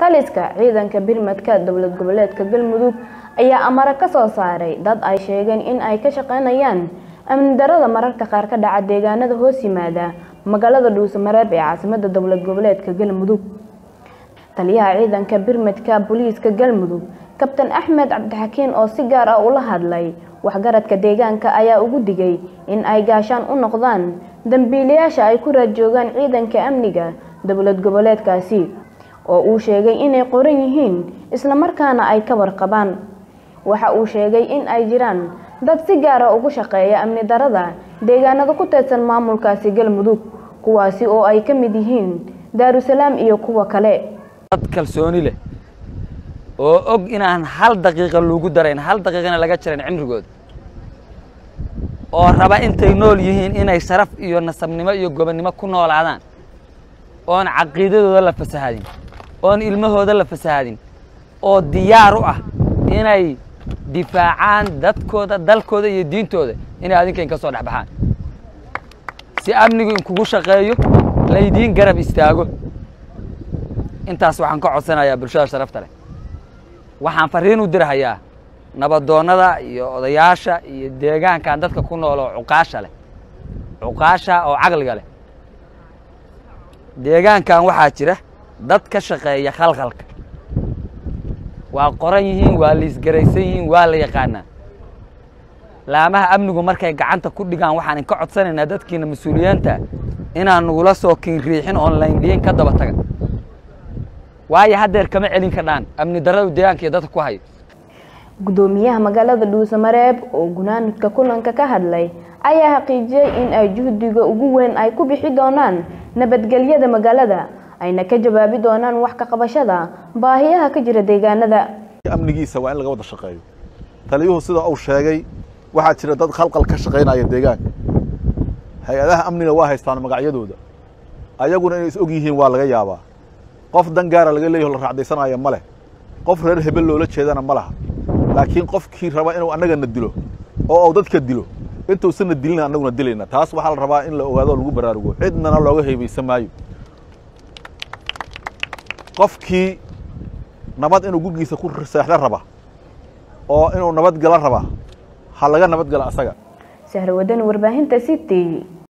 taliska ciidanka birmadka dowlad goboleedka galmudug ayaa amare ka soo saaray dad ay sheegeen in ay ka shaqeynayaan amni darada mararka qaar ka dhaca deegaanada hoos yimaada magaalada dhuusamareeb ee caasimada dowlad goboleedka galmudug taliyaha ciidanka birmadka booliiska galmudug kabtan axmed cabdixakiin oo si gaar ah ula hadlay waxgaradka deegaanka ayaa ugu digay in ay gaashaan u noqdaan dambiilayaasha ay ku raadjoogaan ciidanka amniga dowlad goboleedkaasi oo uu sheegay inay qoran yihiin islamarkaana ay ka warqabaan waxa uu sheegay in ay jiraan dad si gaara ugu shaqeeya amni darada deegaanada ku teedsan maamulkaasi galmudug kuwaasi oo ay ka mid yihiin daarusalaam iyo kuwa kale dad kalsooni leh oo og inaan hal daqiiqa lagu darayn hal daqiiqana laga jarayn cimrigooda oo raba intay nool yihiin inay sharaf iyo nasabnimo iyo gobonnimo ku noolaadaan oon caqiidadooda la fasahadin oon ilmahooda la fasahadin oo diyaar u ah inay difaacaan dadkooda dalkooda iyo diintooda inay adinka in ka soo dhex baxaan si amnigu inkugu shaqeeyo laydiin garab istaago intaas waxaan ka codsanayaa bulshada sharafta leh waxaan fariin u dirahayaa nabadoonnada iyo odayaasha iyo deegaankan dadka ku nool oo cuqaasha leh cuqaasha oo caqliga leh deegaankan waxaa jira dad ka shaqeeya khalkhalka waa qoran yihiin waa liisgaraysan yihiin waa la yaqaanaa laamaha amnigu markay gacanta ku dhigaan waxaan inka codsanaynaa dadkiina mas-uuliyiinta inaan nugula soo kiinriixin oon layndhiyin ka daba taga waayo haddeer kama celin kadhaan amni darradu deegaanka iyo dadka ku hayo gudoomiyaha magaalada dhuusamareeb oo gunaanadka kulanka ka hadlay ayaa xaqiijiyey in ay juhdiga ugu weyn ay ku bixi doonaan nabadgelyada magaalada ayna ka jawaabi doonaan wax ka qabashada baahiyaha ka jira deegaanada amnigiisa waa in laga wada shaqeeyo taliyuhu sida uu sheegay waxaa jira dad khalqal ka shaqaynaya deegaanka hay-adaha amniga waa haystaan magacyadooda ayaguna inay is og yihiin waa laga yaabaa qof dan gaara laga leeyaho la raacdaysanaayo ma leh qof reer hebel loola jeedana ma laha laakiin qofkii raba inuu annagana dilo oo uu dadka dilo intuusanna dilina annaguna dilayna taas waxaa la rabaa in la ogaado o lagu baraarugo cidnana looga heebaysan maayo qofkii nabad inuu gurgiisa ku seexda raba oo inuu nabad gala raba ha laga nabad gala asaga sahrawadani warbaahinta city